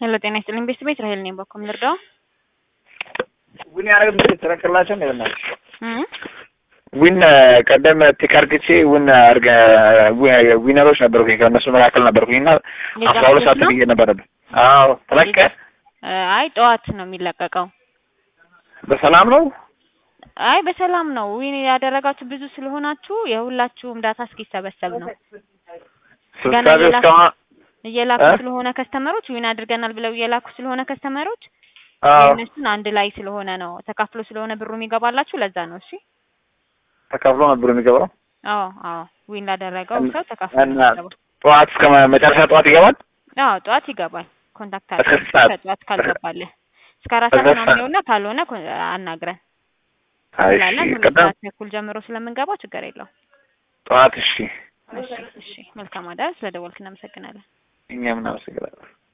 ሄሎ ጤና ይስጥልኝ ቤተሰብ ቤት ራሄል ነኝ። በኩል ልርዳው ዊን ያደረግ ምት ተረክላቸው ነው ይሆናል እም ዊን ቀደም ቲካርግቼ ዊን አርገ ዊነሮች ነበርኩኝ ከእነሱ መካከል ነበርኩኝ እና አስራ ሁለት ሰዓት ብዬ ነበረብን። አዎ ተለቀ። አይ ጠዋት ነው የሚለቀቀው። በሰላም ነው። አይ በሰላም ነው። ዊን ያደረጋችሁ ብዙ ስለሆናችሁ የሁላችሁም ዳታ እስኪሰበሰብ ነው ስብሰባ እስካሁን እየላኩ እ? ስለሆነ ከስተመሮች ዊን አድርገናል ብለው እየላኩ ስለሆነ ከስተመሮች አዎ የእነሱን አንድ ላይ ስለሆነ ነው ተካፍሎ ስለሆነ ብሩ የሚገባላችሁ ለዛ ነው። እሺ ተካፍሎ ነበር የሚገባው አዎ አዎ ዊን ላደረገው እና- ሰው ተካፍሎ እና ነው የሚገባው። ጠዋት እስከ መጨረሻ ጠዋት ይገባል። አዎ ጠዋት ይገባል። ኮንታክት እስከ አድርገን ስንት ሰዓት? ከጠዋት ካልገባልህ እስከ አራት እስከ ሰዓት ነው ሰዓት? የሚሆንና ካልሆነ ኮ- አናግረን አይ ስላለን እሺ፣ ሁለት ቀደም ሰዓት ተኩል ጀምሮ ስለምንገባው ችግር የለውም። ጠዋት እሺ፣ እሺ እሺ መልካም አዳር። ስለደወልክ እናመሰግናለን። እኛም እናመሰግናለን።